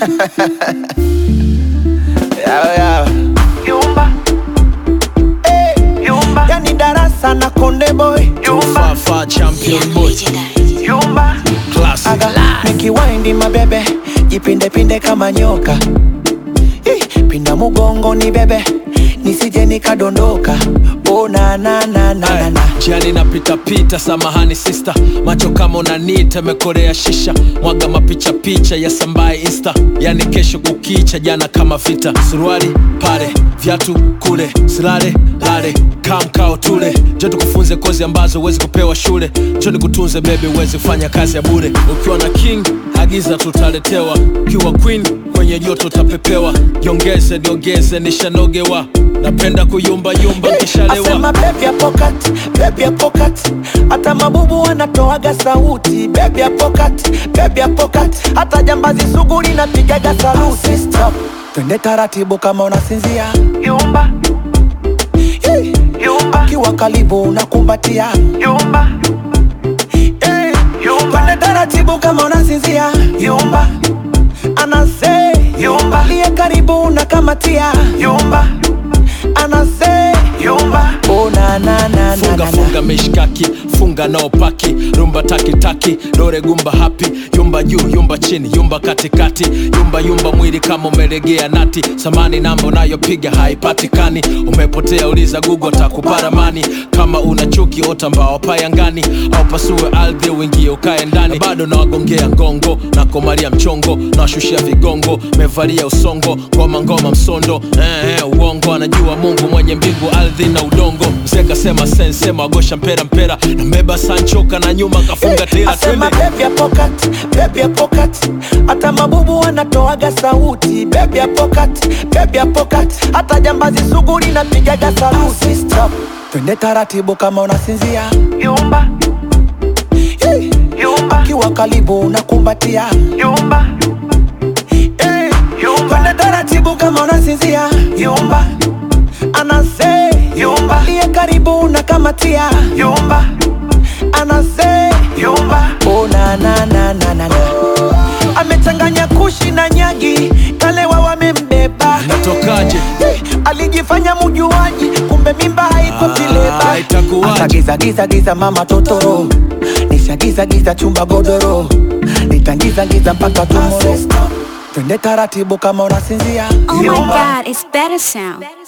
Yawe, yawe. Yumba, Eh, yumba, yani darasa na konde boy yumba, Fafa champion boy yumba, classic. aga nikiwaindi mabebe jipindepinde kama nyoka Ih, pinda mugongo ni bebe nisije nikadondoka oh, na, na, na, na, na, na. Jiani napita pita, samahani sista, macho kama unanita, mekorea shisha, mwaga mapicha picha ya sambaye insta, yani kesho kukicha, jana kama vita, suruali pale, viatu kule, silale lale, kamkao tule, jo tukufunze kozi ambazo huwezi kupewa shule, jo nikutunze bebe, uwezi kufanya kazi ya bure. Ukiwa na king agiza tutaletewa, ukiwa queen kwenye joto utapepewa, jiongeze niongeze, nishanogewa, napenda kuyumbayumba nkishalewa Asema baby ya pocket, baby ya pocket. Hata mabubu wanatoaga sauti baby ya pocket, baby ya pocket. Hata jambazi sugu linapigaga saluti Stop. Twende taratibu kama unasinzia yumba, Hey. yumba, Kiwa karibu unakumbatia yumba, hey. yumba, Twende taratibu kama unasinzia yumba, Anase Yumba. Liye karibu unakamatia yumba, Anase yumba, Oh na na na na funga na na funga mishkaki funga nao paki rumba takitaki dore gumba hapi yumba juu yumba chini yumba katikati yumba yumba mwili kama umelegea nati samani namba unayopiga haipatikani umepotea uliza gugu takuparamani kama una chuki ota mbao payangani au pasue ardhi uingie ukae ndani bado nawagongea ngongo na komalia mchongo nawashushia vigongo mevalia usongo ngoma ngoma msondo eh, eh, uongo anajua mungu mwenye mbingu ardhi na udongo mzee kasema sensema wagosha mpera mpera na mbeba sanchoka na nyuma kafunga tela Asema twende baby ya pocket, baby ya pocket. Hata mabubu wanatoaga sauti baby ya pocket, baby ya pocket. Hata jambazi sugu linapigaga saluti Stop. Twende taratibu kama unasinzia yumba, hey. yumba, Kiwa karibu unakumbatia yumba, hey. yumba, Twende taratibu kama unasinzia yumba, Anase yumba, Liye karibu unakamatia yumba, Anase yumba, Oh na na na na na na Amechanganya kushi na nyagi Kalewa wamembeba natokaje Hey, alijifanya mujuaji kumbe mimba haiko Ah, tileba itakuwaje? Akagiza giza giza mama totoro nishagiza giza chumba godoro nitangiza giza mpaka tumoro twende taratibu kama unasinzia Oh my god, it's better sound.